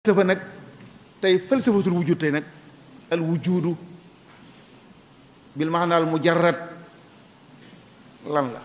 falsafa nag tey falsafatul wujud tey nag al wujudu bil maanaal mujarrad lan la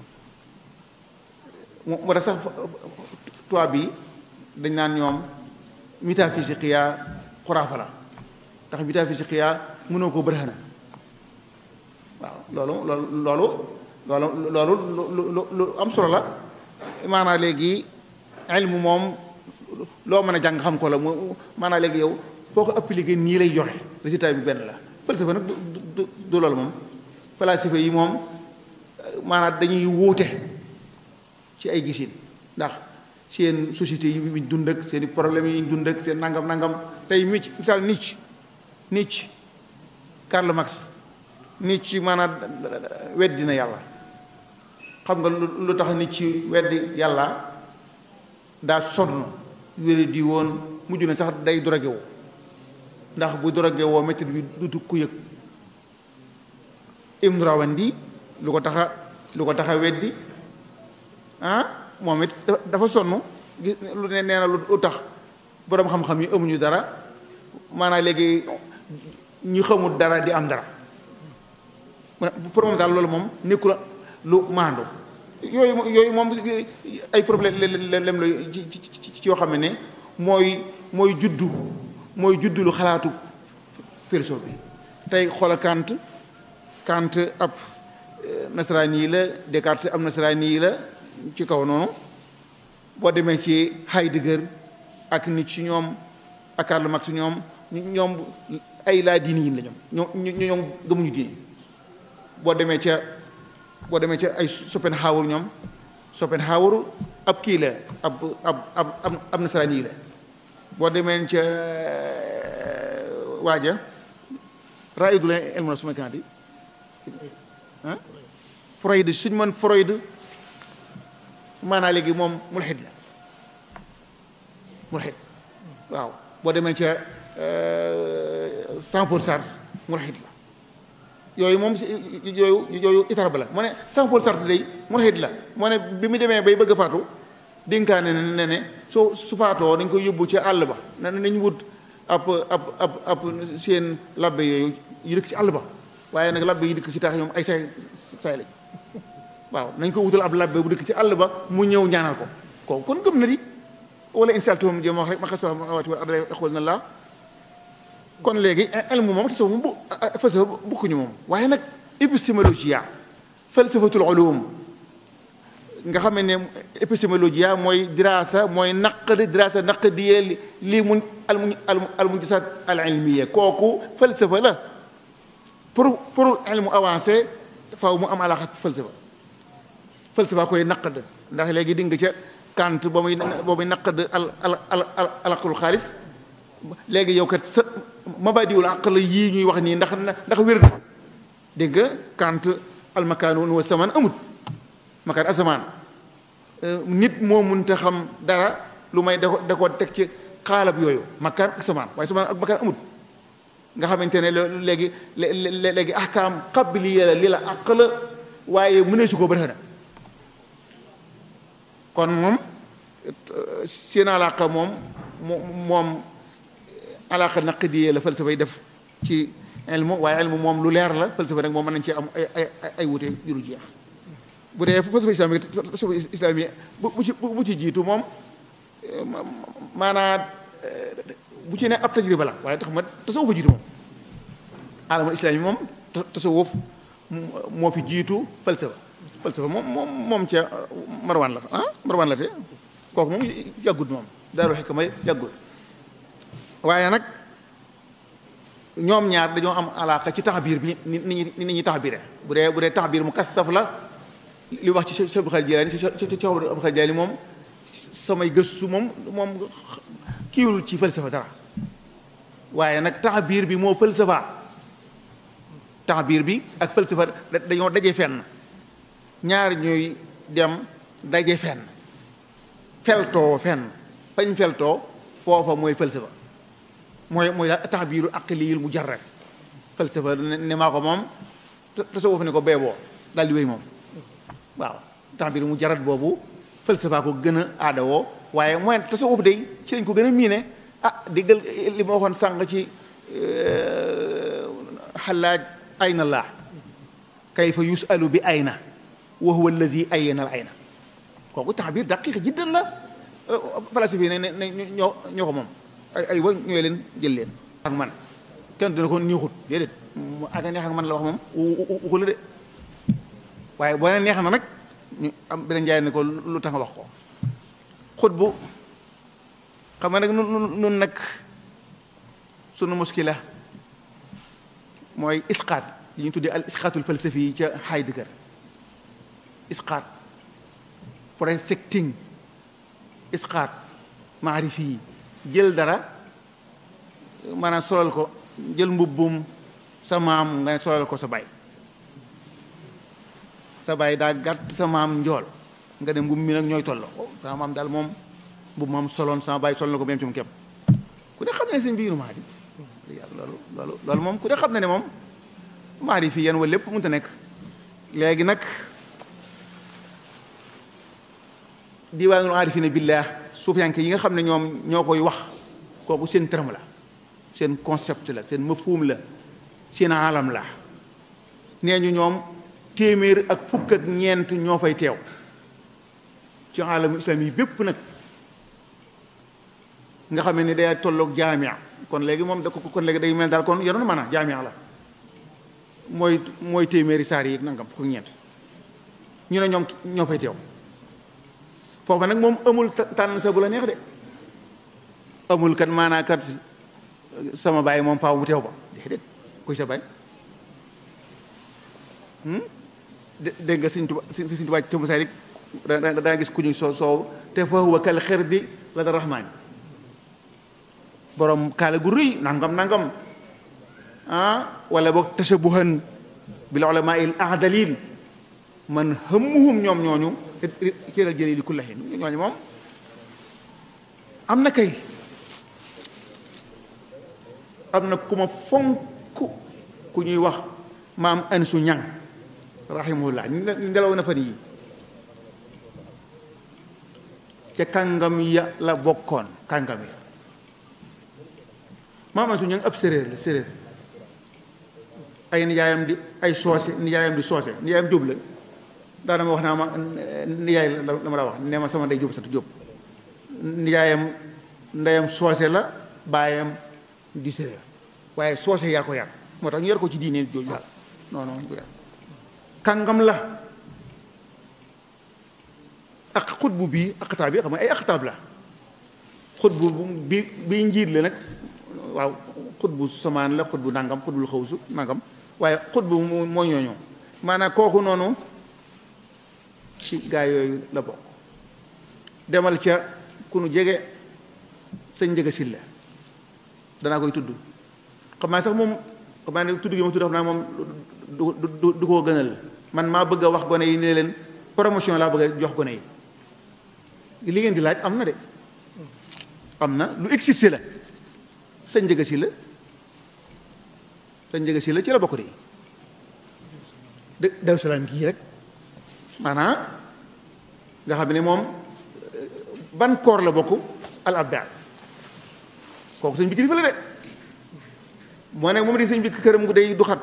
moo tax sax tubaab bi dañ naan ñoom métaphysiqiya xuraafa la ndax métaphysiqiya mënoo ko bërëxana waaw loolu loolu loolu loolu loolu lu am solo la maanaam léegi ilmu moom loo mën a jàng xam ko la mu maanaam léegi yow foo ko appliqué nii lay joxe résultat bi benn la falsafa nag du du loolu moom falasifa yi moom maanaam dañuy wuute ci ay gisin ndax seen société yi ñu dund ak seen i problèmes yi ñu dund ak seen nangam nangam tey mic misaal Nietzsche Nietzsche Karl Marx Nietzsche maanaam weddi na yàlla xam nga lu tax Nietzsche weddi yàlla daa sonn wére di woon mujj na sax day drogué woo ndax bu drogué woo métti bi dutu ku yëg Ibn Rawandi lu ko taxa lu ko taxa weddi ah moom it dafa sonn gis lu ne nee na lu tax boroom xam-xam yi amuñu dara maanaam léegi ñu xamul dara di am dara pour moom daal loolu moom nekkul lu maandu yooyu yooyu moom ay problème lem la ci ci yoo xam ne mooy mooy juddu mooy juddu lu xalaatu perso bi tey xoola Kant Kant ab nasaraan yi la Descartes ab nasaraan yi la ci kaw noonu boo demee ci Heidegger ak Nietzsche ñoom ak Karl Marx ñoom ñoom ay laa diini yi la ñoom ñoom ñoom gëmuñu diini boo demee ca boo demee ca ay Schopenhauer ñoom Schopenhauer ab kii la ab ab ab ab nasaraan yi la boo demee ca waaja raidul ilmu nafs kan di ah Freud suñ mën Freud maanaa léegi moom mulxid la mulxid waaw boo demee ca cent pour cent mulxid la yooyu moom si yooyu yooyu itar ba la mu ne cent pour cent day mulxid la moo ne bi mu demee bay bëgg a faatu dénkaane ne ne soo su faatoo dañ koy yóbbu ci àll ba na nañ wut ab ab ab ab seen labbe yooyu yu dëkk ci àll ba waaye nag labbe yi dëkk ci taax ñoom ay say say lañ waaw nañ ko wutal ab labbe bu dëkk ci àll ba mu ñëw ñaanal ko kooku kon gëm na di wala insaltum jëm wax rek ma xas waati wa adra xool na la kon léegi elmu moom tasawuf moom bu falsafa bukkuñu moom waaye nag épistémologie falsafatul ulum nga xam ne épistémologie mooy dirasa mooy naqd dirasa naqdiye lii mun al mujisat al ilmiya kooku falsafa la pour pour ilmu avancé faaw mu am alaxa falsafa falsafa koy naqd ndax léegi di nga ca Kant ba muy ba muy naqd al al al al aqlul xaalis léegi yow kat sa mabadiwul aql yii ñuy wax nii ndax ndax wér na dégg nga Kant al makaanu wa samaan amut makaan asamaan nit moo mënta xam dara lu may da ko da ko teg ci xaalab yooyu makaan asamaan waaye samaan ak makaan amut nga xamante ne léegi léegi ahkaam qabliya la li la aql waaye mënee su ko bërëna kon moom seen alaqa moom moom alaqa naqdiyee la falsafa yi def ci ilmu waaye ilmu moom lu leer la falsafa nag moom mën nañ ci am ay ay ay wute yu dul jeex bu dee falsafa islamique falsafa islamique bu ci bu ci jiitu moom maanaa bu ci ne ab tajriba la waaye tax ma tasawuf fa jiitu moom alamul islami moom tasawuf moo fi jiitu falsafa falsafa moom moom moom ca marwan la ah marwan la te kooku moom yàggut moom daaru xikma yàggut waaye nag ñoom ñaar dañoo am alaaka ci taxbiir bi ni ni ni ñuy taxbiire bu dee bu dee taxbiir mu kasaf la li wax ci Cheikh Abdul Xaadir Jilaani Cheikh Abdul Xaadir Jilaani moom samay gëstu moom moom kiiwul ci falsafa dara waaye nag taxbiir bi moo falsafa taxbiir bi ak falsafa dañoo daje fenn ñaar ñuy dem daje fenn feltoo fenn fañ feltoo foofa mooy falsafa mooy mooy taxbiiru aqliyul mujarrad falsafa ne maa ko moom tasawuf ne ko beeboo daal di wéy moom waaw taxbiiru mujarrad boobu falsafa ko gën a aadawoo waaye mooy tasawuf day ci lañ ko gën a miine ah diggal li ma waxoon sànq ci xalaaj ayna laa kayfa yusalu bi ayna wa huwa allazi ayyana al ayna kooku taxbir daqiq jiddan la falasifi ne ne ñoo ñoo ko moom ay ay wa ñooy leen jël leen ak man kenn dina ko neexut déedéet ak neex ak man la wax moom waxu la de waaye boo ne neex na nag ñu am beneen njaay ne ko lu tax nga wax ko xut bu xam nga nag nun nun nag sunu muskila mooy isqaat yi ñu tuddee al isqaatul falsafi yi ca Heidegger isqaat projecting isqaat maarifi yi jël dara maanaam solal ko jël mbubbum sa maam nga ne solal ko sa baay sa baay daa gàtt sa maam njool nga ne mbubb mi nag ñooy tolloo sama maam daal moom mbubb moom soloon sama baay sol na ko même ci mu képp ku ne xam ne seen biiru maa di loolu loolu loolu moom ku ne xam ne ne moom maa di fii yan wala lépp mënut a nekk léegi nag diwaanul aarifina billah suufiyanke yi nga xam ne ñoom ñoo koy wax kooku seen terme la seen concept la seen mafhum la seen alam la nee ñu ñoom téeméer ak fukk ak ñeent ñoo fay teew ci alamu islam yi bépp nag nga xam ne day tolloog jaamia kon léegi moom da ko kon léegi day mel daal kon yoroon mën a jaamia la mooy mooy téeméeri saar yi nangam fukk ak ñeent ñu ne ñoom ñoo fay teew foofu nag moom amul tànn sa bu la neex de amul kat maanaa kat sama baay moom faaw mu teew ba déedéet kuy sa baay dégg nga Sëñ Tuubaa Sëñ Tuubaa ci Masaalik daa gis ku ñu soo soow te fa huwa kal xirdi la da rahmaani borom kaala gu rëy nangam nangam ah wala boog tashabuhan bil ulamaa il aadalin man hammuhum ñoom ñooñu kiral jëlee li kullahin ñooñu moom am na kay am na ku ma fonk ku ñuy wax maam ansu ñang rahimahullah ngelaw na fan yi ca kàngam ya la bokkoon kàngam ya maam ansu ñang ab séréer la séréer ay nijaayam di ay soose nijaayam di soose nijaayam jóob la daana ma wax naa ma nijaay la la ma la wax nee ma sama ndey jóob sant jóob nijaayam ndeyam soose la baayam di séréer waaye soose yaa ko yar moo tax ñu yar ko ci diine jooju daal non non ko yar kàngam la ak xutbu bii aqtaab yi xam nga ay aqtaab la xutbu bi bi njiit la nag waaw xutbu samaan la xutbu nangam xutbul xawsu nangam waaye xutbu moo ñooñoo maanaam kooku noonu ci gaa yooyu la bokk demal ca ku nu jege sëñ njëga sil la danaa koy tudd xam naa sax moom xam naa ne tudd gi ma tudd xam naa moom du du du koo gënal man maa bëgg a wax gone yi ne leen promotion laa bëgg a jox gone yi li ngeen di laaj am na de am na lu existe la sëñ njëga si la sëñ njëga si la ci la bokk de de Daaru Salaam gii rek maanaam nga xam ne moom ban koor la bokk al abdal kooku sëñ bi kilifa la de moo ne moom di sëñ bi këram gu day du xat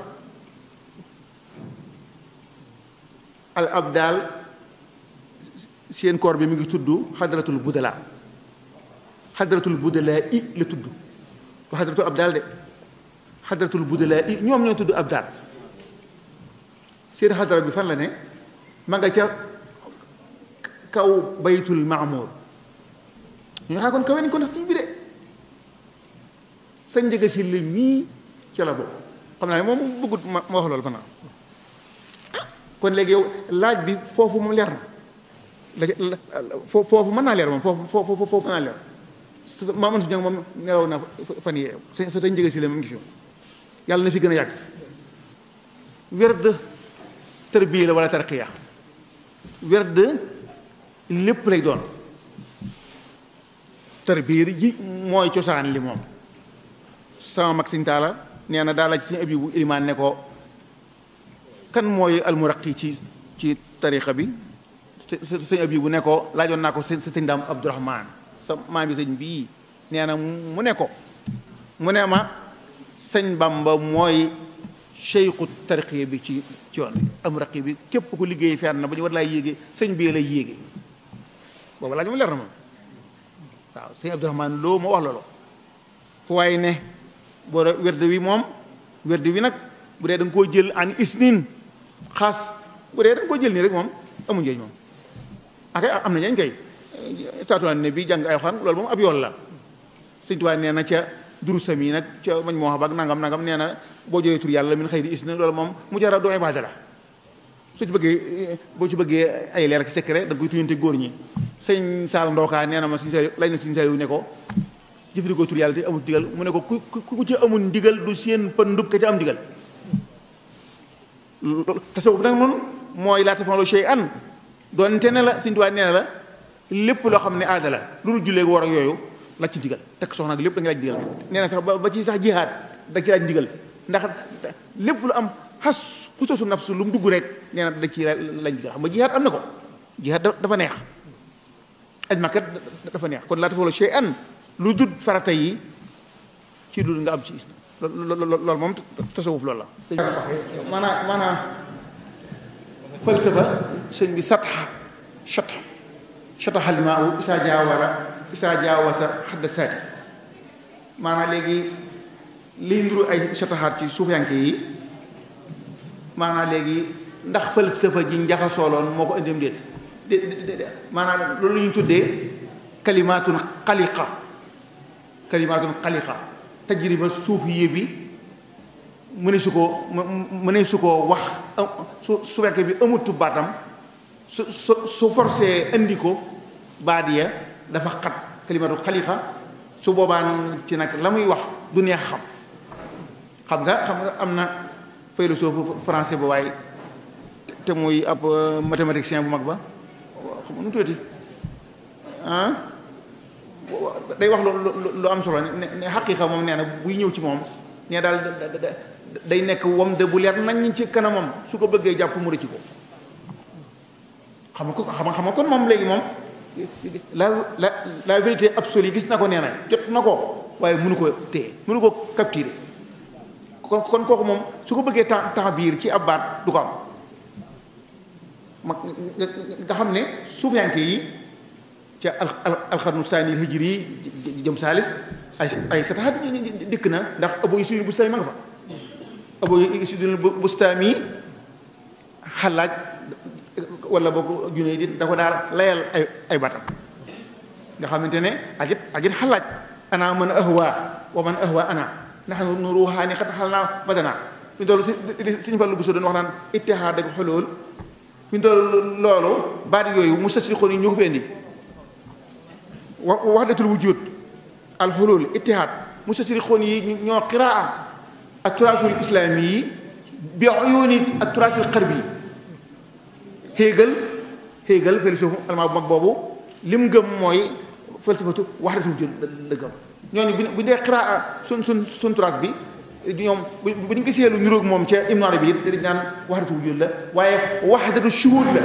al abdal seen koor bi mi ngi tudd xadratul budala xadratul budala i la tudd ba xadratul abdal de xadratul budala i ñoom ñoo tudd abdal seen xadra bi fan la ne ma nga ca kaw baytul maamour ñu xaa kon kawe nañ ko ndax sëñ bi de sa njëga si la mii ca la bokk xam naa ne moom bëggut ma ma wax loolu fa naa kon léegi yow laaj bi foofu moom leer na la foofu mën naa leer moom foofu foofu foofu mën naa leer maa mën su ñëw moom nelaw na fan yee sa sa tey njëga si la moom ngi fi yàlla na fi gën a yàgg werd tërbiya la wala tarqiya werd lépp lay doon tërbiya ji mooy cosaan li moom sama mag Sëñ Taala nee na daa laaj Sëñ Abibu Ilimaan ne ko kan mooy almuraqi ci ci tariqa bi Sëñ Abibu ne ko laajoon naa ko sëñ sëñ Daam Abdourahman sa maam bi sëñ bii nee na mu ne ko mu ne ma sëñ Bamba mooy cheikhu tarqiya bi ci ci yoon bi am raqi bi képp ku liggéey fenn ba ñu war laa yéege sëñ bi lay yéege boobu laaj ma leer na moom waaw sëñ Abdourahmane loo ma wax loolu fu waaye ne boo wérde wi moom wérde wi nag bu dee da nga koo jël an isnin xaas bu dee da nga koo jël nii rek moom amu njëriñ moom akay am na ñañ kay saatuwaan ne bi jàng ay xan loolu moom ab yoon la sëñ Tuubaa nee na ca durusam yi nag ca mañ moo xam ak nangam nangam nee na boo jëlee tur yàlla min xëyri isnin loolu moom mu jara doo ibaada la soo ci bëggee boo ci bëggee ay leer ak secret da nga koy tuyante góor ñi sëñ Saal Ndookaa nee na ma suñu sa lañ na suñu sa ne ko jëfandikoo tur yàlla te amul ndigal mu ne ko ku ku ci amul ndigal du seen pëndub ka ca am ndigal tasawuf nag noonu mooy laa tafaloo shay an doonte ne la Sëñ Tuubaa nee na la lépp loo xam ne aada la lu dul jullee war ak yooyu la ci ndigal tekk soxna ak lépp da nga laaj ndigal nee na sax ba ci sax jihaad da ci laaj ndigal ndax lépp lu am xas xususu nafsu lu mu dugg rek nee na da ci laaj ndigal xam nga jihaad am na ko jihaad dafa neex aj makkat dafa neex kon laa tafaloo shay an lu dul farata yi ci dul nga am ci islam loolu moom tasawuf loolu la maanaam maanaam falsafa sëñ bi sataxa chata chataxal maa u isaa jaawara isaa jaawasa xadda saati maanaam léegi liy nduru ay chataxaat ci suufiyanke yi maanaam léegi ndax falsafa ji njaxasooloon moo ko indim déet de maanaam loolu la ñu tuddee kalimaatun xaliqa kalimaatun xaliqa tajriba suufiye bi mëne su koo mëne su koo wax su su fekkee bi amutu baatam su su su forcé indi ko baat ya dafa xat kalimaatu xaliqa su boobaan ci nag la muy wax du neex xam xam nga xam nga am na philosophe français ba waaye te muy ab mathématicien bu mag ba xam nga nu tuuti ah day wax lu lu am solo ne ne xaqiiqa moom nee na buy ñëw ci moom nee daal day nekk wam de bu leer nañ ci kanamam su ko bëggee jàpp mu rëcc ko xam nga ko xam nga kon moom léegi moom la la la vérité absolue gis na ko nee na jot na ko waaye mënu ko téye mënu ko capturer kon kon kooku moom su ko bëggee temps temps biir ci ab baat du ko am ma nga xam ne suufiyanke yi ca al alxarnu saani hijri yi jëm saalis ay ay sataxat dikk na ndax Abu Yasid Bustami ma nga fa Abu Yasid Bustami xalaaj wala boo junne di da ko daal layal ay ay batam nga xamante ne ajit ajit xalaaj ana man ahwa wa man ahwa ana nahnu nu ruuxaani xat xal naa badana fi ñu toll si suñu fàllu bu so doon wax naan ittihaad ak xolool fi ñu toll loolu baat yooyu mu sasi xoon yi ñoo ko fi indi wa wahdatul wujud al xulul ittihaad mu sasi xoon yi ñoo qiraa ak turaasul islaami yi bi uyuuni ak turaasul xarbi yi Hegel Hegel philosophe allemand bu mag boobu lim gëm mooy falsafatu wahdatul wujud la gëm ñooñu bu bu dee qiraa sun sun sun turaas bi ñoom bu ñu gisee lu niroog moom ca Ibn Arabi bi dañ naan wahdatul wujud la waaye wahdatu shuhud la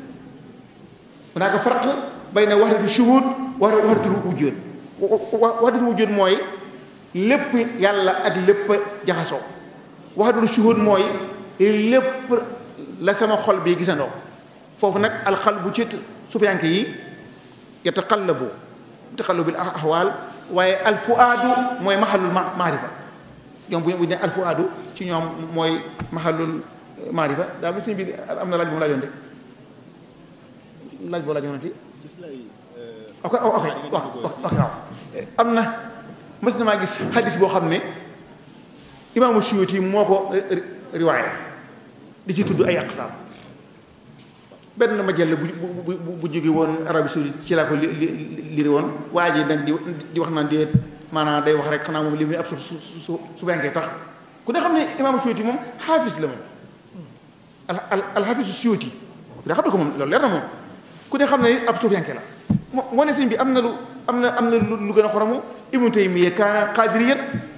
hunaaka farq bayna wahdatu shuhud wa wahdatul wujud wahdatul wujud mooy lépp yàlla ak lépp jaxasoo wahdatul shuhud mooy lépp la sama xol bi gisandoo foofu nag alxalbu ci sufiyanke yi yataqallabu taqallubil ahwaal waaye alfuaadu mooy maxalul maarifa ñoom bu ñu ne alfuaadu ci ñoom mooy maxalul maarifa daa mel sëñ bi am na laaj bu mu laajoon de laaj boo laajoon ti ok ok waaw ok waaw am na mës na maa gis xadis boo xam ne imaamu Suyuti moo ko riwaaya di ci tudd ay aqtaam benn majalla bu bu bu jóge woon Arabie Saoudite ci laa ko li liri woon waa ji nag di di wax naan déet maanaam day wax rek xanaa moom li muy ab su su su su benkee tax ku ne xam ne imaamu Suyuti moom xaafis la moom al al alxaafisu Suyuti ku ne xam ne ko moom loolu leer na moom ku ne xam ne ab suufiyanke la moo moo ne sëñ bi am na lu am na am na lu gën a xoromu Ibnu Taymiya kaana qaadiriyan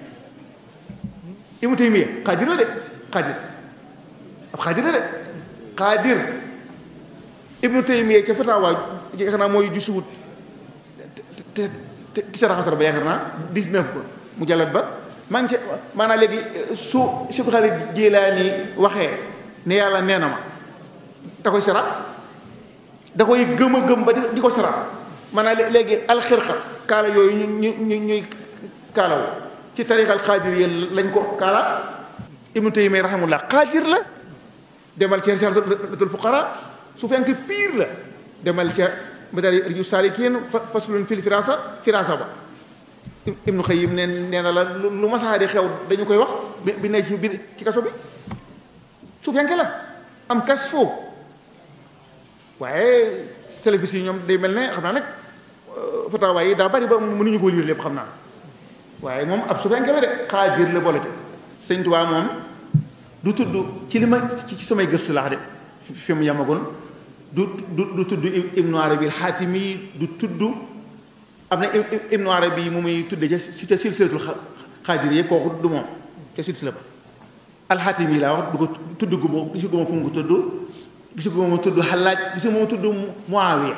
Ibnu Taymiya qaadir la de qaadir ab qaadir la de qaadir Ibnu Taymiya ca fatawaa xanaa mooy jusuwut te ti sara xasar ba yaakaar naa 19 ba mu jàllat ba maa ngi ca maanaam léegi su Cheikh Xaadir Jilaani waxee ne yàlla nee na ma da koy sara da koy gëm a gëm ba di ko sara maanaam léegi alxirqa kaala yooyu ñu ñu ñu ñuy kaalawu ci tariqal xaadir yi lañ ko kaala ibnu Taymiyya rahimahullah xaadir la demal ca Risaalatul Fuqaraa su fekkee pire la demal ca Madaariju Saalikiin faslun fil firaasa firaasa ba ibnu Xayyim nee nee na la lu masaari xew dañu koy wax bi bi ne ci biir ci kaso bi su fekkee la am kas foo waaye salafis yi ñoom day mel ne xam naa nag fatawaa yi daa bari ba mënuñu ko liir lépp xam naa waaye moom ab su fekkee la de xaadir la boole te sëñ Tuubaa moom du tudd ci li ma ci samay gëstu laax de fi mu yamagoon du du du tudd Ibnu Arabi al-Xaatimi du tudd am na Ibnu Arabi mu muy tudde ca si ca silsilatul xaadiriyya kooku du moom ca silsila ba al-Xaatimi laa wax du ko tudd gu ma gisu gu ma fu mu ko tudd gisu gu ma tudd Xallaaj gisu ma tudd Muawiya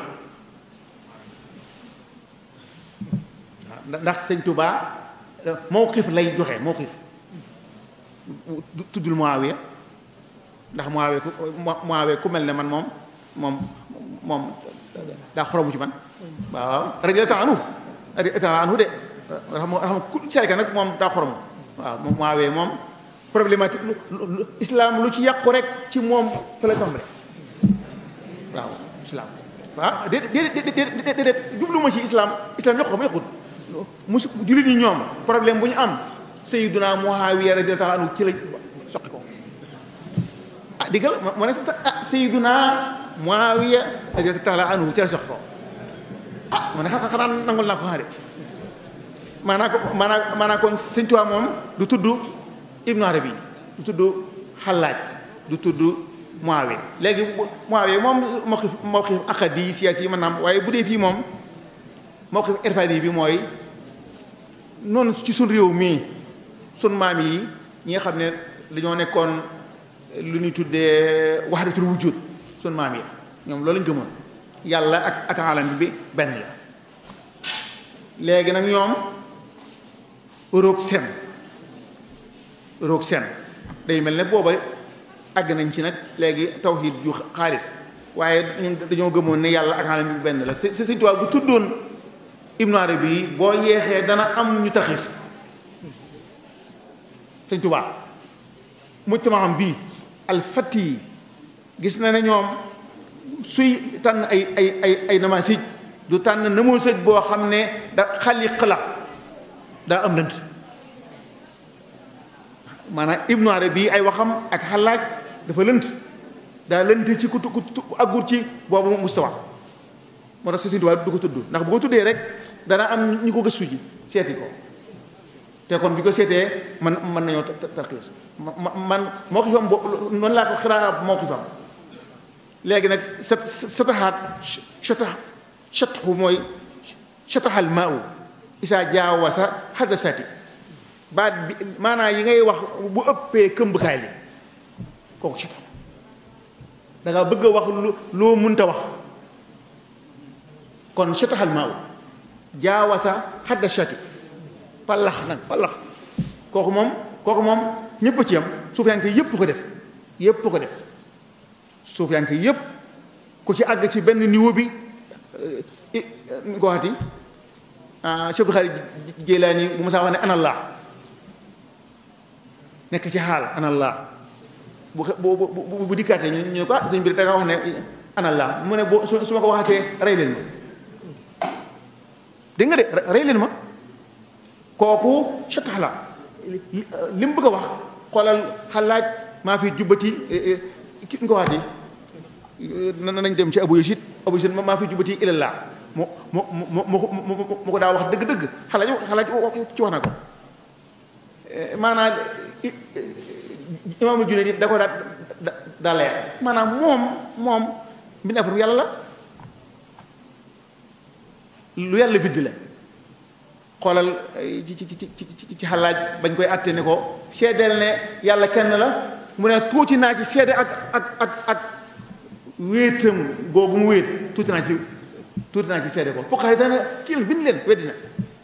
ndax sëñ Tuubaa mawqif lay joxe mawqif tuddul Muawiya ndax Muawiya ku Muawiya ku mel ne man moom moom moom daa xoromu ci man waaw radiyallaahu anhu radiyallaahu anhu de raxam raxam ku sayka nag moom daa xoromu waaw moom Muawiya moom problématique lu islam lu ci yàqu rek ci moom fa la tàmbale waaw islam waaw déedéet déedéet déedéet jublu ma ci islam islam yàqu ma yàqut musu jullit ñi ñoom problème bu ñu am Sayyiduna Muawiya radiyallaahu anhu ci la soqi ko ah diggal ma ne ah Sayyiduna Muawiya radiyallaahu anhu ci la soqi ko ah ma ne xanaa nangul naa ko xaare maanaa ko maanaa maanaa kon Sëñ Tuubaa moom du tudd Ibnu Arabi du tudd Xallaaj du tudd Muawiya léegi Muawiya moom mawqif mawqif aqadi siyaasi yi mën naa am waaye bu dee fii moom mawqif irfaani bi mooy noonu ci sun réew mii sun maam yi ñi nga xam ne dañoo nekkoon lu ñuy tuddee wahdatul wujud sun maam yi ñoom loolu lañ gëmoon yàlla ak ak alam bi benn la léegi nag ñoom roog seen roog seen day mel ne booba àgg nañ ci nag léegi tawhid ju xaalis waaye ñun dañoo gëmoon ne yàlla ak alam bi benn la si Sëñ Tuubaa bu tuddoon Ibnu Arabi boo yeexee dana am ñu taxis Sëñ Tuubaa mujtamaam bii alfati yi gis na ne ñoom suy tànn ay ay ay ay namasij du tànn namasij boo xam ne da xaliq la daa am lënt maanaam Ibnu Arabi ay waxam ak xalaaj dafa lënt daa lënt ci ku ku aggur ci boobu mustawa moo tax Sëñ Tuubaa du ko tudd ndax bu ko tuddee rek dana am ñi ko gëstu ji seeti ko te kon bi ko seetee man mën nañoo tarxiis man moo ko fam noonu laa ko xiraa moo ko fam léegi nag sa sataxaat sata satxu mooy sataxal maa u isaa jaawasa xadasati baat bi maanaam yi ngay wax bu ëppee këmbkaay li kooku satax da nga bëgg a wax lu loo munta wax kon sataxal maa u jaawasa xadasati palax nag palax kooku moom kooku moom ñëpp ci yam suufiyanke yëpp ko def yëpp ko def suufiyanke yëpp ku ci àgg ci benn niveau bi ñu ko waxati Cheikh Abdul Xaadir Jilaani bu ma saa wax ne anallah nekk ci xaal anallah bu bu bu bu dikkaatee ñu ñu ko ah sëñ bi da nga wax ne anallah mu ne boo su ma ko waxatee rey leen ma dégg nga de rey leen ma kooku satax la li mu bëgg a wax xoolal xalaaj maa fi jubbati ki nga ko waxati nañ dem ci abu yasid abu yasid maa fi jubbati ilallah mu mu mu mu mu ko daa wax dëgg-dëgg xalaaj xalaaj ci wax na ko maanaam imaamu junne da ko daa daa leer maanaam moom moom mbindeefam yàlla la lu yàlla bind la xoolal ci ci ci ci ci xalaaj bañ koy àtte ne ko seedeel ne yàlla kenn la mu ne tuuti naa ci seede ak ak ak ak wéetam googu mu wéet tuuti naa ci tuuti naa ci seede ko fokk xay dana kii bind leen weddi na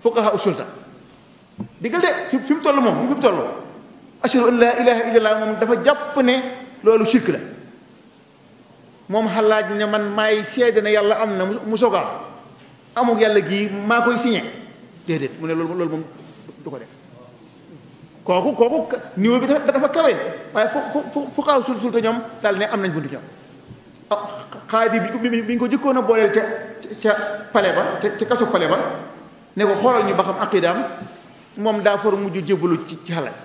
fuqaha usulta diggal de fi fi mu toll moom fi mu toll ashhadu an laa ilaha illallah moom dafa jàpp ne loolu shirk la moom xalaaj ne man maay seede ne yàlla am na mu soga amuk yàlla gii maa koy signé déedéet mu ne loolu loolu moom du ko def kooku kooku niveau bi dafa kawe waaye fu fu fu xaaw sul sul te ñoom daal ne am nañ buntu ñoom ah xaadi bi bi ñu ko jëkkoon a booleel ca ca pale ba ca ca kaso pale ba ne ko xoolal ñu ba xam aqidaam moom daa for mujj jébbalu ci ci xalaat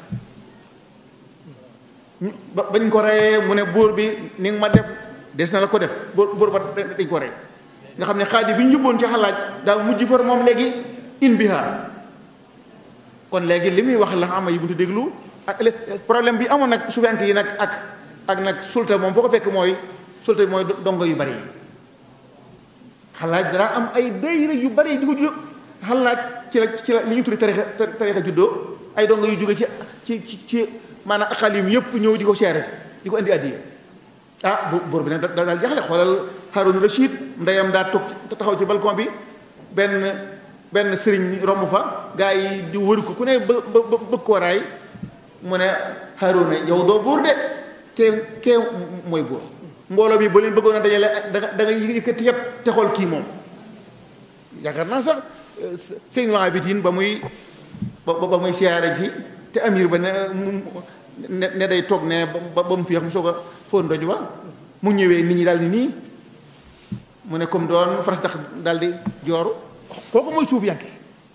ba bañ ko reyee mu ne buur bi ni nga ma def des na la ko def buur buur ba dañ ko rey nga xam ne xaadi bi ñu yóbboon ci xalaat daa mujj for moom léegi in biha kon léegi li muy wax la ama yi buntu déglu ak problème bi amoon nag sufiyanke yi nag ak ak nag sulta moom foo ko fekk mooy sulta bi mooy dongo yu bari yi xalaat dara am ay dayra yu bari di ko ju xalaat ci la ci la li ñu tuddi tarixa tarixa juddoo ay dongo yu jóge ci ci ci maanaam aqalim yëpp ñëw di ko seere di ko indi addiya ah bu buur bi nag da daal jaxle xoolal Haroun Rachid ndeyam daa toog taxaw ci balcon bi benn benn sëriñ romb fa gaa yi di wër ko ku ne ba ba bëgg koo raay mu ne Haroun yow doo buur de kee kee mooy buur mbooloo bi ba leen bëggoon a dajale da nga da nga yëkkati yëpp te xool kii moom yaakaar naa sax sëñ Abidin ba muy ba ba muy siyaare ci te amir ba ne ne day toog ne ba ba mu fi mu soog a fóon doj ba mu ñëwee nit ñi daal ni nii mu ne comme doon faras tax daal di jooru kooku mooy suuf yanke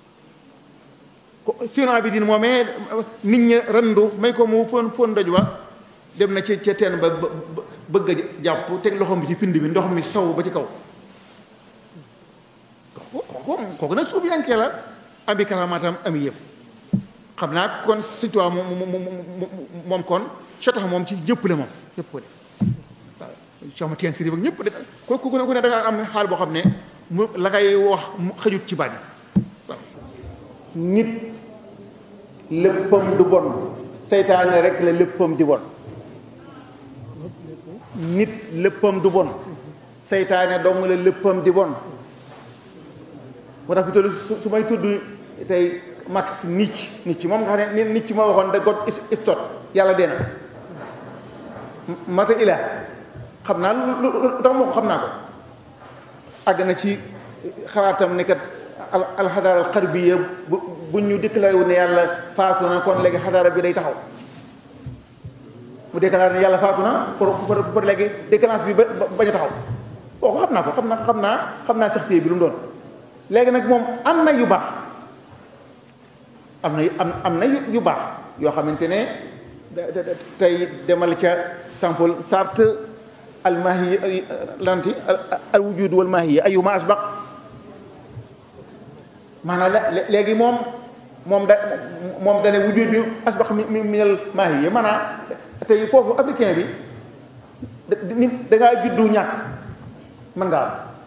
sëñ Abidin moomee nit ñi randu may ko mu fóon fóon doj ba dem na ci ca teen ba bëgg a jàpp teg loxoom bi ci pind bi ndox mi saw ba ci kaw kooku kooku nag suuf yankee la ami karamaatam ami yëf xam naa kon Sëñ Tuubaa moom moom kon sotax moom ci ñëpp la moom ñëpp ko de waaw soo ma teen siri ba ñëpp de ku ku ne ku ne da nga am xaal boo xam ne mu la ngay wax xëjut ci baat yi waaw nit léppam du bon seytaane rek la léppam di bon nit léppam du bon seytaane dong la léppam di bon moo tax fi su may tudd tey Max Nietzsche Nietzsche moom nga xam ne Nietzsche moo waxoon da God is tot yàlla dee na mata ila xam naa lu tax ma ko xam naa ko àgg na ci xalaatam ne kat alxadaara alxarbiya bu bu ñu déclaré wu ne yàlla faatu na kon léegi xadaara bi day taxaw mu déclaré ne yàlla faatu na pour pour pour léegi déclenche bi ba bañ a taxaw kooku xam naa ko xam naa xam naa xam naa sax bi lu mu doon léegi nag moom am na yu baax am na am am na yu baax yoo xamante ne tey demal ca Saint-Paul Sartre almahiya lanti al wujud wal mahiya ayuma asbaq maanaam léegi moom moom da moom dane wujud bi asbaq mi minal mahiya maanaam tey foofu africain bi nit dangaa juddu ñàkk mën nga am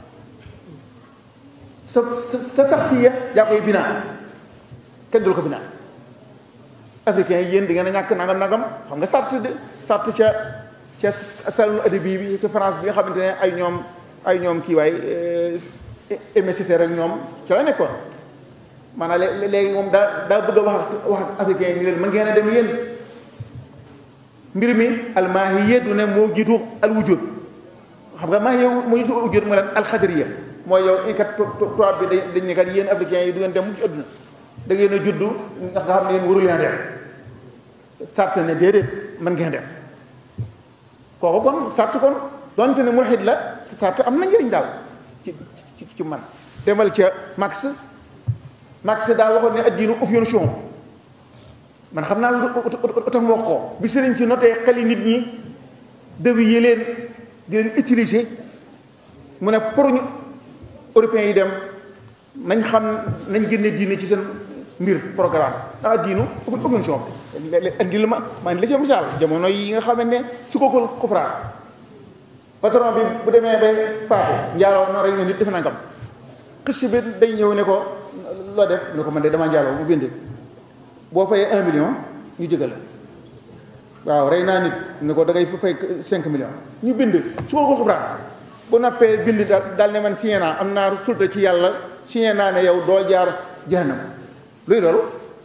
sa sa sax si ya yaa koy binaa kenn dul ko binaa africain yi yéen di ngeen a ñàkk nangam nangam xam nga sart de sart ca ca salon adabi bi ca France bi nga xamante ne ay ñoom ay ñoom kii waay Aimé Césaire ak ñoom ca la nekkoon maanaam léegi moom daa daa bëgg a wax ak wax ak africain yi ni leen mën ngeen a dem yéen mbir mi almaahiya du ne moo jiitu al wujud xam nga maahiya moo jiitu wujud mooy lan alxadariya mooy yow kat tubaab bi dañ ne kat yéen africain yi du ngeen dem ci àdduna da ngeen a juddu nga xam ne yéen waru leen dem sart ne déedéet mën ngeen dem kooku kon sart kon donte ne mulhid la sart am na njëriñ daal ci ci ci man demal ca Marx Marx daa waxoon ne addiinu evolution man xam naa lu tax mu wax ko bi sëriñ si noté xeli nit ñi dewi yi leen di leen utiliser mu ne pour ñu européens yi dem nañ xam nañ génne diine ci seen mbir programme ndax diinu evolution indi la ma maa ngi la ci misaal jamono yi nga xam ne su ko ko kufraan patron bi bu demee bay faatu njaaloo na rek ne nit def nangam xis bi day ñëw ne ko loo def ne ko man de damaa njaaloo mu bind boo fayee un million ñu jëgal la waaw rey naa nit ne ko da ngay fay cinq millions ñu bind su ko ko kufraan bu nappee bind daal daal ne man signé naa am naa sulta ci yàlla signé naa ne yow doo jaar jahannam luy loolu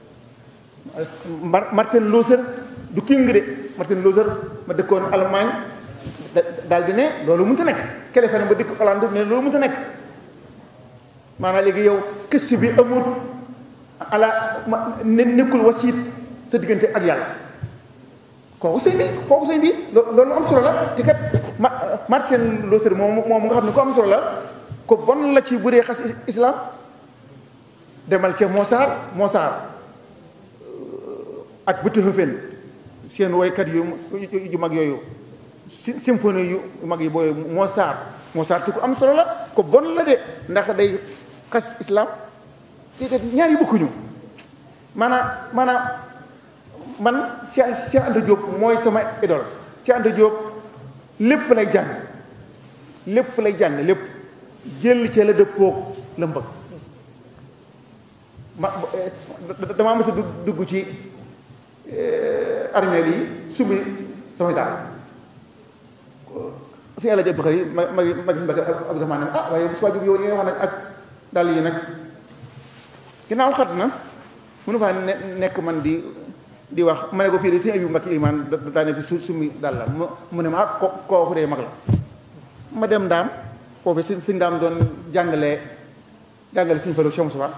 Martin Luther du king de Martin Luther ma dëkkoon Allemagne daal di ne loolu mënut a nekk Kelefen ba dëkk Hollande ne loolu mënut a nekk maanaam léegi yow kës bi amul ala ne nekkul wasiit sa diggante ak yàlla kooku sëñ bi kooku sëñ bi loolu am solo la te kat Martin Luther moom moom nga xam ne ko am solo la ko bon la ci bu dee xas islam demal ca Mozart Mozart ak Beethoven seen woykat yu yu mag yooyu symphonie yu mag yi booyu Mozart Mozart ku am solo la ko bon la de ndax day xas islam te ñaar yi bokkuñu maanaam maanaam man Cheikh Cheikh Anta Diop mooy sama idole Cheikh Anta Diop lépp lay jàng lépp lay jàng lépp jël ca la dëppoog la mbëgg ma damaa mës a dugg ci armeel yi sumbi samay daal si yàlla jëb xëy ma ma ma gis mbaka Abdourahmane ne ah waaye bu subaa jóg yow li nga wax nag ak dàll yi nag ginnaaw xat na mënu faa nekk man di di wax ma ne ko fii de sëñ Abibu Mbacke imaan daane fi su summi daal la mu ne ma ah ko kooku dee mag la ma dem ndaam foofu si si ndaam doon jàngale jàngale suñu falu Cheikh Moussa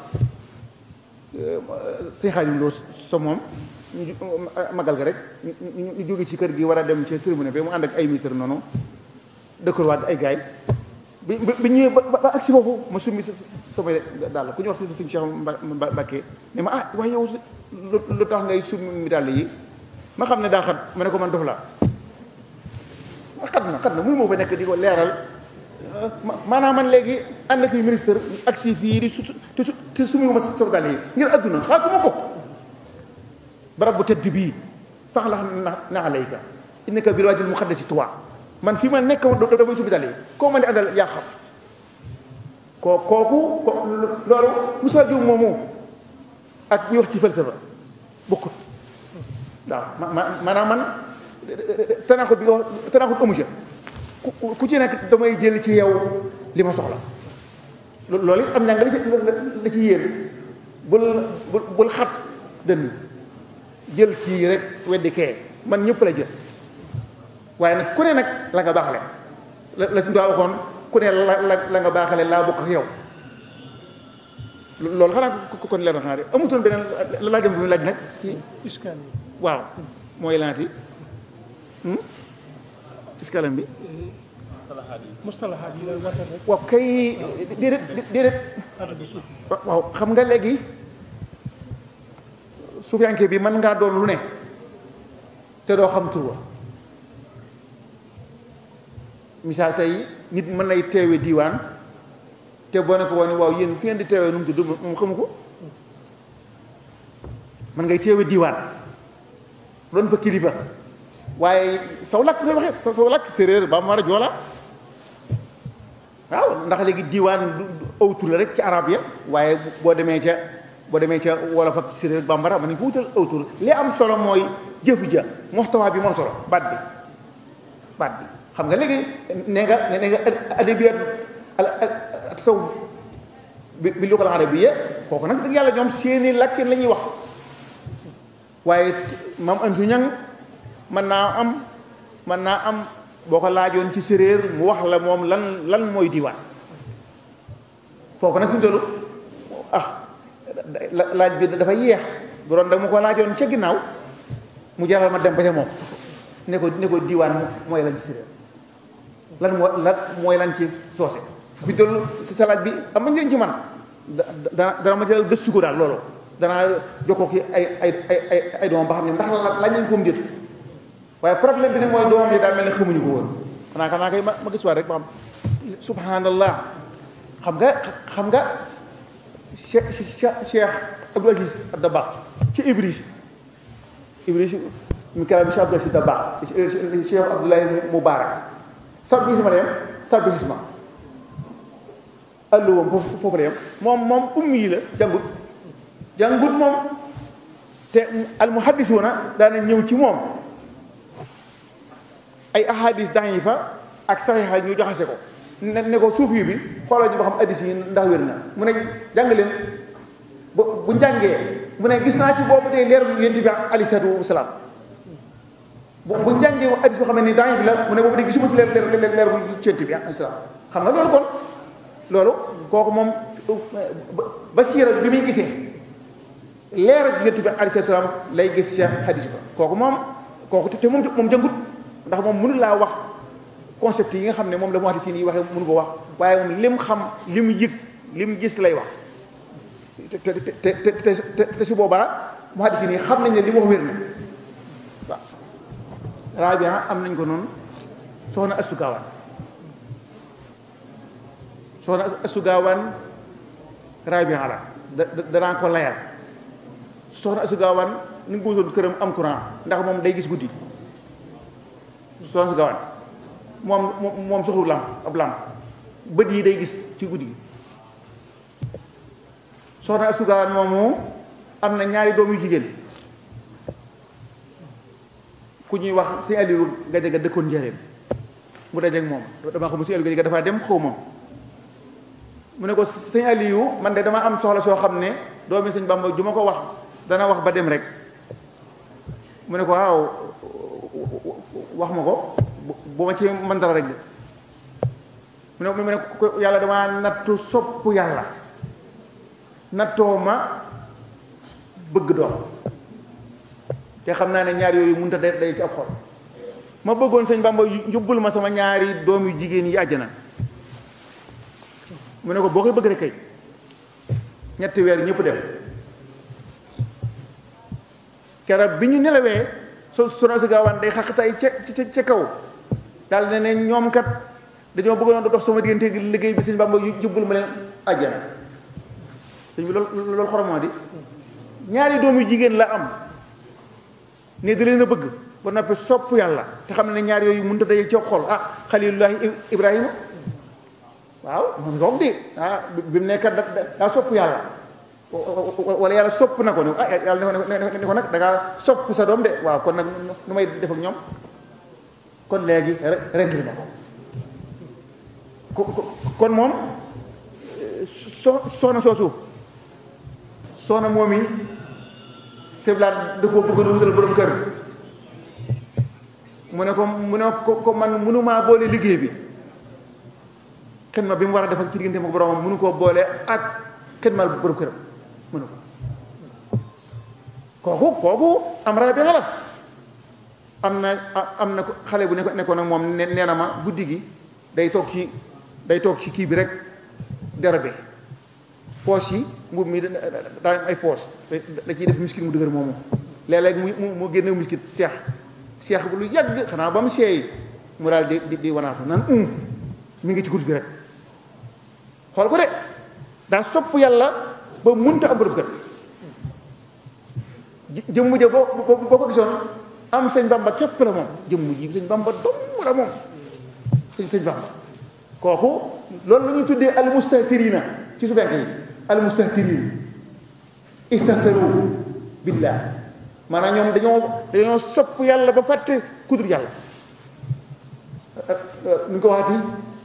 sëñ Xaadim Lo so moom magal ga rek ñu jóge ci kër gi war a dem ci cérémonie bi mu ànd ak ay ministre noonu dëkkor waat ay gaay bi bi ñëwee ba ba agsi foofu ma summi sama daal ku ñu wax si sëñ Cheikh Mbacke ne ma ah waaye yow lu tax ngay summi dàll yi ma xam ne daa xat ma ne ko man dof laa xat na xat na mënu moo fa nekk di ko leeral maanaam man léegi ànd ak ministre ak si fii di su te su te summi ma sama dàll yi ngir adduna xaatuma ko barab bu tëdd bii fax la na na alayka innaka bil waadil muqaddasi tuwa man fii ma nekk damay summi dàll yi koo ma di àndal yaa xam koo kooku ko loolu Moussa Diouf moomu ak ñu wax ci falsafa bokkut waaw ma maanaam man tanaaxut bi nga wax tanaaxut amu ca ku ci nekk damay jël ci yow li ma soxla loolu it am njàng la ci la ci yéen bul bul xat dënn jël kii rek weddi kee man ñëpp la jël waaye nag ku ne nag la nga baaxale la suñu daa waxoon ku ne la la nga baaxale laa bokk ak yow loolu xanaa kon leer na xanaa de amutoon beneen la laajam bi mu laaj nag ci waaw mooy laati iskalam bi mustalahaat yi lay wate rek waaw kay déedéet déedéet adadu suuf waaw xam nga léegi suufiyanke bi mën ngaa doon lu ne te doo xam tur wa misaal tey nit mën nay teewe diiwaan te boo ne ko woon waaw yéen fi ngeen di teewee nu mu tudd moom xamu ko man ngay teewe diiwaan doon fa kilifa waaye saw làkk ngay waxee saw làkk séeréer ba mara joola waaw ndax léegi diiwaan du aw tur la rek ci arab ya waaye boo demee ca boo demee ca wolof ak séeréer bambara man nañ ko wutal aw tur li am solo mooy jëfu ja moxtawa bi moom solo baat bi baat bi xam nga léegi nee nga nee nga adabiyat al tasawuf bi bi lugal arabiyya kooku nag dëgg yàlla ñoom seeni làkkin la ñuy wax waaye maam an su ñang mën naa am mën naa am boo ko laajoon ci séréer mu wax la moom lan lan mooy diwaan kooku nag ñu tollu ah laaj bi dafa yeex bu doon da mu ko laajoon ca ginnaaw mu jaral ma dem ba ca moom ne ko ne ko diwaan mooy lan ci séréer lan moo lan mooy lan ci soose fi toll si sa laaj bi am na njëriñ ci man dana dana ma jëlal gëstu ko daal loolu danaa jokkoo ki ay ay ay ay ay doomam ba xam ne ndax laaj nañ ko mu déet waaye problème bi nag mooy doomam yi daa mel ne xamuñu ko woon xanaa xanaa kay ma ma gëstuwaat rek ba xam subhanallah xam nga xam nga cheikh cheikh cheikh Abdou Aziz Dabakh ci Ibris Ibris mi kalaam cheikh Abdou Aziz Dabakh cheikh Abdoulaye Moubarak sab bi ma la yem sab bi ma alluwam foofu foofu la yem moom moom ummi yi la jàngut jàngut moom te almuhaddisuuna daana ñëw ci moom ay ahadis da'ifa ak saxiixa ñu joxase ko ne ne ko suuf yi bi xoolal ñu ba xam addis yi ndax wér na mu ne jàng leen ba bu njàngee mu ne gis naa ci boobu tey leer yonent bi alayhi salaatu wasalaam bu bu njàngee hadis boo xam ne ni daañu bi la mu ne boobu de gisuma ci leer leer leer leer bu yonent bi alayhi salaam xam nga loolu kon loolu kooku moom ba siira bi muy gisee leer ak yonent bi alayhi salaam lay gis ca hadis ba kooku moom kooku te moom moom jëngut ndax moom mënu laa wax concept yi nga xam ne moom la mu wax di siin yi waxee mënu ko wax waaye moom lim xam lim yëg lim gis lay wax te te te te te su boobaa mu hadis yi xam nañ ne li mu wax wér na waaw rabia am nañ ko noonu soxna Astu Gaawaan soxna Astu Gaawaan rabia la da danaa ko layal soxna Astu Gaawaan ni nga ko wutoon këram am courant ndax moom day gis guddi soxna Astu Gaawaan moom moom soxlu lamp ab lamp bët yi day gis ci guddi gi soxna Astu Gaawaan moomu am na ñaari doom yu jigéen ku ñuy wax sëñ Aliou Gajaga dëkkoon njëreem mu dajeeg moom dama xam sëñ Aliou Gajaga dafaa dem xaw ma mu ne ko sëñ Aliou man de dama am soxla soo xam ne doomi sëñ Bamba ju ma ko wax dana wax ba dem rek mu ne ko waaw wax ma ko bu ma ci mën dara rek de mu ne mu ne ko yàlla dama nattu sopp yàlla nattoo ma bëgg doom te xam naa ne ñaar yooyu mënut a day ci ab xol ma bëggoon sëñ Bamba yóbbul ma sama ñaari doom yu jigéen yi àjjana mu ne ko boo koy bëgg rek kay ñetti weer ñëpp dem keroog bi ñu nelawee so sono si gaawaan day xaqtay ca ca ca kaw daal ne ne ñoom kat dañoo bëggoon dox sama diggante liggéey bi sëñ Bamba yóbbul ma leen àjjana sëñ bi loolu loolu xoromoo di ñaari doom yu jigéen la am ne da leen a bëgg ba noppi sopp yàlla te xam ne ñaar yooyu mënut a daje ci xol ah xalilullahi ibrahima waaw moom nga wax de ah bi mu nekkat daa sopp yàlla wala yàlla sopp na ko ne ah yàlla ne ko nag da ngaa sopp sa doom de waaw kon nag nu may def ak ñoom kon léegi rendil ma ko kon moom so soxna soosu soxna moom yi seblaat da koo bëgg a wutal borom kër mu ne ko mu ne ko ko man mënumaa boole liggéey bi xidma bi mu war a def ak ci diggante ak boromam mënu koo boole ak xidmal borom këram mënu ko kooku kooku am ra bi xala am na am na xale bu nekkoon ak moom nee na ma guddi gi day toog ci day toog ci kii bi rek derabe poos yi mbubb mi daa am ay poos da ciy def miskit mu dëgër moomu léeg-léeg mu mu génne miskit seex seex bu lu yàgg xanaa ba mu seey mu daal di di di wanaasu naan um mi ngi ci kurus bi rek xool ko de daa sopp yàlla ba munta am borom kër jëmm ja boo boo ko gisoon am sëñ bamba képp la moom jëmm ji sëñ bamba dong la moom sëñ sëñ bamba kooku loolu la ñuy tuddee al mustahtirina ci su benk yi al mustahtirin istahtaru billah maanaam ñoom dañoo dañoo sopp yàlla ba fàtte kudur yàlla nu ñu ko waxati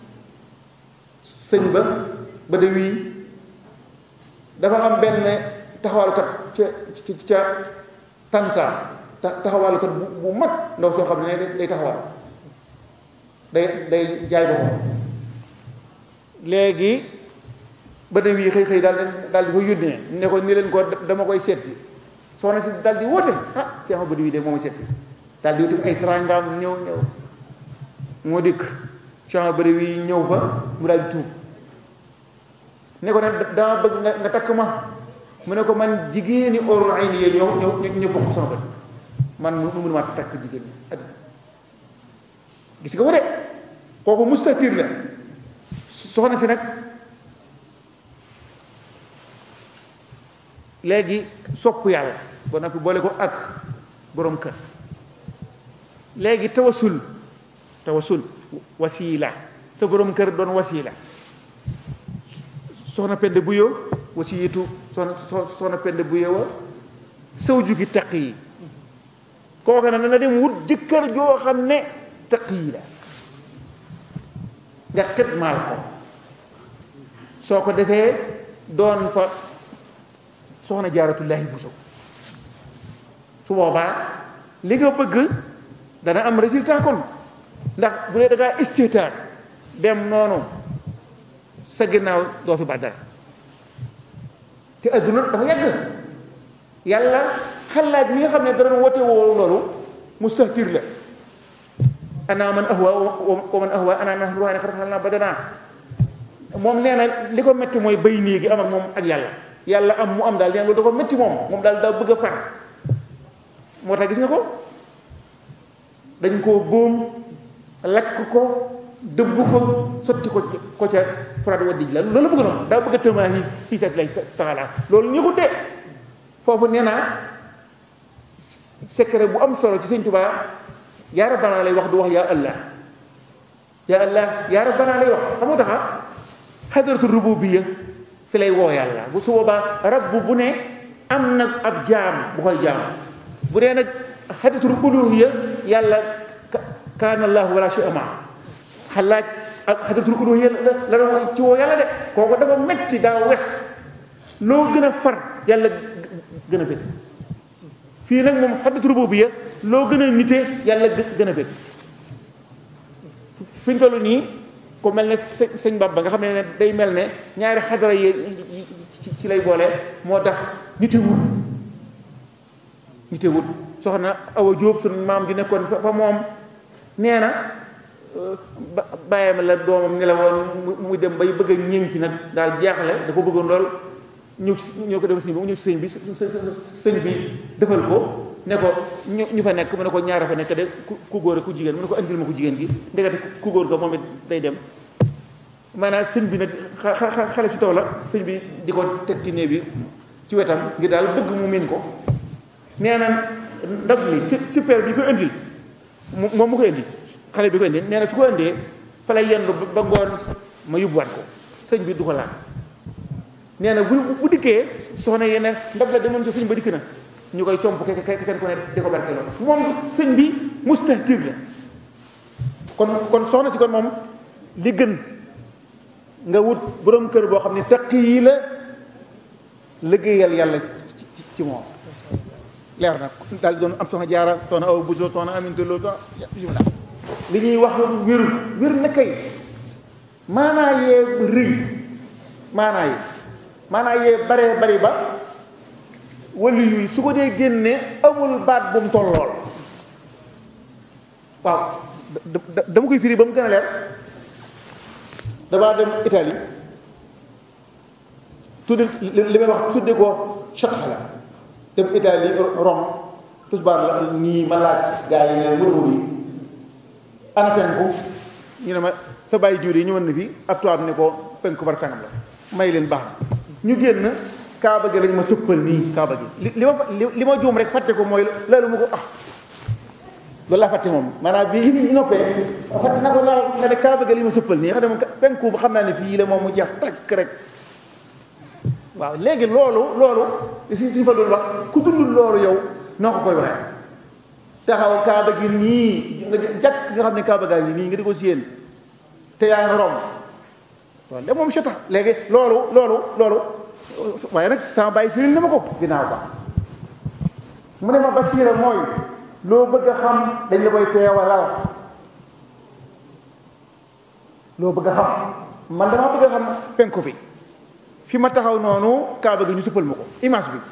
sëñ ba ba de wii dafa am benn taxawalkat ca ca ca tanta taxawalkat bu bu mag ndaw soo xam ne day taxawal day day jaay boppam léegi ba de wii xëy xëy daal daal di ko yónnee ne ko ni leen ko dama koy seet si soxna si daal di woote ah Cheikh ba de wii de moo ma seet si daal di wuti ay trangaam ñëw ñëw moo dikk Cheikh ba de wii ñëw ba mu daal di tuub ne ko ne dama bëgg nga nga takk ma mu ne ko man jigéeni orul ay ni ñëw ñëw ñu bokk sama bët man mu mënu maa takk jigéen ñi at gis nga ko de kooku mustatir la soxna si nag léegi sopp yàlla ba noppi boole ko ak borom kër léegi tawasul tawasul wasiila sa borom kër doon wasiila soxna pend bu yo wasiitu soxna soxna pend bu yo wa saw jugi taq yi kooka na na dem wut jëkkër joo xam ne taq yi la nga xidmaal ko soo ko defee doon fa soxna jaaratullaahi buso su boobaa li nga bëgg dana am résultat kon ndax bu dee da ngaa istiitaar dem noonu sa ginnaaw doo fi baax dara te adduna dafa yàgg yàlla xalaat ñi nga xam ne dara wote woo loolu mustahtir la ana man ahwa wa man ahwa ana nahnu ruhaani xar xal naa badanaa moom nee na li ko métti mooy bay nii gi am ak moom ak yàlla yàlla am mu am daal nee na loolu da ko métti moom moom daal daa bëgg a far moo tax gis nga ko dañ koo góom lakk ko dëbb ko sotti ko ko ca furaat wa dij la loolu bëgg na daa bëgg a tëmaa yi fii seet lay taxalaa loolu ñu xutee foofu nee naa secret bu am solo ci sëñ Tuubaa yaa rabbana lay wax du wax yaa allah yaa allah yaa rabbana lay wax xam nga taxa xadaratu rububiyya fi lay woo yàlla bu su boobaa rabb bu ne am na ab jaam bu koy jaam bu dee nag xadaratu uluhiyya yàlla kaana allahu wala shay'a ma xalaaj ak xadratul uluhiyya la doon ci woo yàlla de kooku dafa metti daa wex loo gën a far yàlla gën a bëgg fii nag moom xadratul rububiyya loo gën a nite yàlla gën a bëgg fi ñu toll nii ku mel ne sëñ sëñ Bamba nga xam ne day mel ne ñaari xadara yi ci lay boole moo tax nitewut nitewut soxna Awa Jóob suñu maam di nekkoon fa moom nee na bàyyam la doomam ne la woon mu dem bay bëgg a ñénki nag daal jaaxle da ko bëggoon lool ñëw ci ñëw ko dem sëñ bi mu ñëw ci sëñ bi sëñ bi defal ko ne ko ñu ñu fa nekk mu ne ko ñaara fa nekk de ku góor ku jigéen mu ne ko andil ma ko jigéen gi ndekete ku góor ga moom it day dem maanaam sëñ bi nag xale si taw la sëñ bi di ko teg ci néeg bi ci wetam ngir daal bëgg mu miin ko nee na ndab li super bi ñu koy indil moom mu ko indi xale bi ko indi nee na su ko indee fa lay yendu ba ngoon ma yóbbuwaat ko sëñ bi du ko laal nee na bu bu dikkee soxna yeneen ndab la demoon ci sëñ ba dikk na ñu koy comp ke kenn ko ne di ko barkeloo moom sëñ bi mustahtir la kon kon soxna si kon moom li gën nga wut borom kër boo xam ne taq yi la liggéeyal yàlla ci moom leer na daal di doon am soxna jaara soxna aw buso soxna aminte loo soxna bismillah li ñuy wax wér wér na kay maanaa yee rëy maanaa yi maanaa yee baree bari ba wali yuy su ko dee génne amul baat bu mu tollool waaw dama koy firi ba mu gën a leer damaa dem Italie tudde li may wax tudde ko chata la dem Italie Rome tusbaar la nii ma laaj gaa yi ne wër wër yi ana penku ñu ne ma sa bàyyi jiw yi ñëwoon na fi ab tubaab ne ko penku bar kanam la may leen baax na ñu génn kaaba gi lañ ma sëppal nii kaaba gi li li ma li ma juum rek fàtte ko mooy loolu mu ko ah loolu laa fàtte moom maanaam bi ñu noppee fàtte na ko laal nga ne kaaba gi lañ ma sëppal nii xam ne moom penku ba xam naa ne fii la moom mu jeex takk rek waaw léegi loolu loolu si si fa doon wax ku dundul loolu yow noo ko koy waxee taxaw kaaba gi nii nga jàkk nga xam ne kaaba gaa ngi nii nga di ko séen te yaa nga romb loolu de moom chata léegi loolu loolu loolu waaye nag sama bàyyi firil na ma ko ginnaaw ba mu ne ma basiira mooy loo bëgg a xam dañ la koy teewalal loo bëgg a xam man damaa bëgg a xam penku bi fi ma taxaw noonu kaaba gi ñu suppal ma ko image bi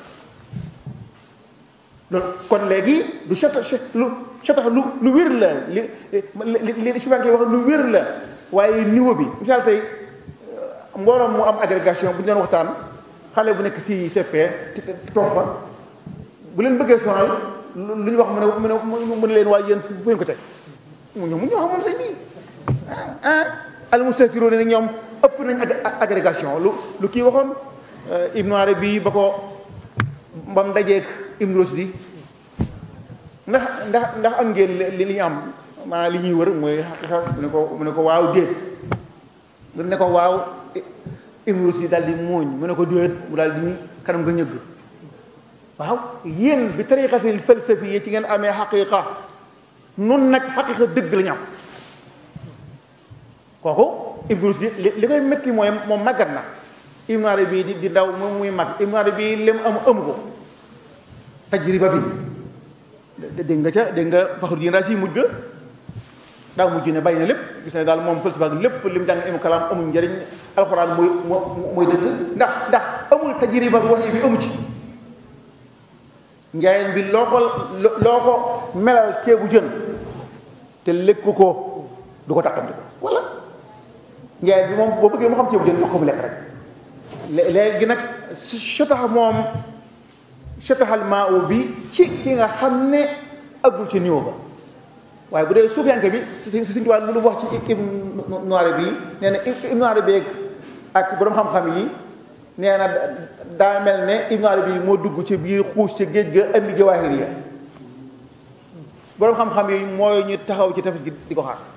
loolu kon léegi du chata lu chata lu lu wér la li li li subanke wax lu wér la waaye niveau bi misaal tey mbooloo mu am agrégation bu ñu doon waxtaan xale bu nekk si CP toog fa bu leen bëggee sonal lu ñu wax mu ne mu ne mu ne leen waaye yéen fu ngeen ko teg mu ñëw mu ñëw moom sëñ bi ah al mustatiroo ne ñoom ëpp nañ agrégation lu lu kii waxoon Ibnu Arabi ba ko ba mu dajeeg Ibnu Rusdi ndax ndax ndax am ngeen li li ñu am maanaam li ñuy wër mooy xaqiqa mu ne ko mu ne ko waaw déet mu ne ko waaw Ibnu Rusdi daal di muuñ mu ne ko déet mu daal di kanam nga ñëgg waaw yéen bi tariqatil falsafi yi ci ngeen amee xaqiqa nun nag xaqiqa dëgg la ñu am kooku Ibnu Rusdi li li koy métti mooy moom màggat na Ibnu Arabi di di ndaw moom muy mag Ibnu Arabi lem am amu ko tajriba bi dégg nga ca dégg nga faxru ji si mujj ga daa mujj ne bàyyi na lépp gis na daal moom falsafa ak lépp lim jàng ilmu kalaam amul njëriñ alxuraan mooy mooy dëgg ndax ndax amul tajriba wax bi amu ci njaayeen bi loo ko loo ko melal ceebu jën te lekk ko du ko tàqamti ko wala njaayeen bi moom boo bëggee mu xam ceebu jën jox ko mu lekk rek léegi nag sotax moom sotaxal maa bi ci ki nga xam ne agul ci niveau ba waaye bu dee suufiyanke bi suñ suñ tubaab lu wax ci Ibnu Arabi nee na Ibnu Arabi ak borom xam-xam yi nee na daa mel ne Ibnu Arabi moo dugg ci biir xuus ci géej ga andi jawaahir ya borom xam-xam yi mooy ñu taxaw ci tefes gi di ko xaar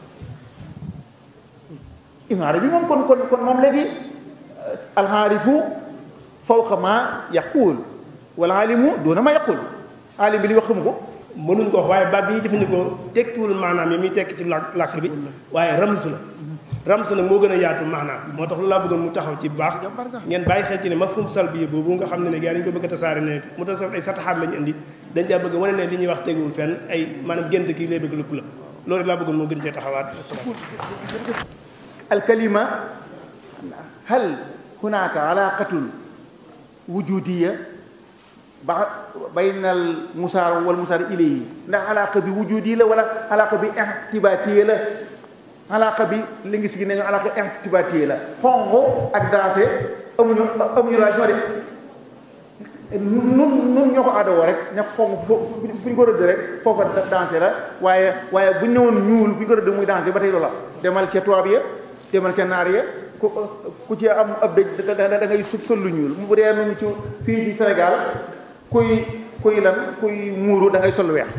Ibnu Arabi moom kon kon kon moom léegi alxaarifu fawqa ma yaquul wal aalimu duuna ma yaquul aalim bi li wax xamu ko mënuñ ko wax waaye baat bi ñuy jëfandikoo tekkiwul maanaam yi muy tekki ci làkk làkk bi waaye rams la rams nag moo gën a yaatu maanaam moo tax loolu laa bëggoon mu taxaw ci baax ngeen bàyyi xel ci ne mafhum salbi boobu nga xam ne ne gars yi dañu ko bëgg a tasaare ne mu tasawuf ay sataxaat lañu indi dañ caa bëgg wane ne li ñuy wax teguwul fenn ay maanaam gént kii lay bëgg lëpp la loolu laa bëggoon moo gën cee taxawaat alkalima hal hunaka alaqatun wujudiya ba baynal musaar wal musaar ilayhi ndax alaqa bi wujudi la wala alaqa bi ihtibaatiya la alaqa bi li ngi si gi nañu alaqa ihtibaatiya la xonq ak dansé amuñu amuñu relation de nun nun ñoo ko aadawoo rek ne xonq bu ñu ko rëdd rek foofa dansé la waaye waaye bu ñu ne woon ñuul bu ñu ko rëdd muy dansé ba tey loola demal ca tubaab ya demal ca naar ya ku ku ci am ab dëj da ngay sol lu ñuul bu dee nun ci fii ci Sénégal kuy kuy lan kuy muuru da ngay sol weex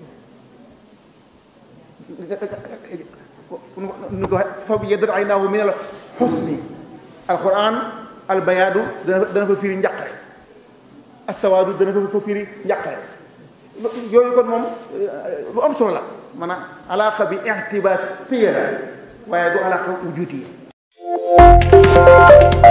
nu ko fa yaddat aynaahu min al xusni alquran albayaadu dana dana fa firi njàqare assawaadu dana fa firi njàqare yooyu kon moom lu am solo la maanaam alaaqa bi ixtibaatiya la waaye du alaaqa wujudiya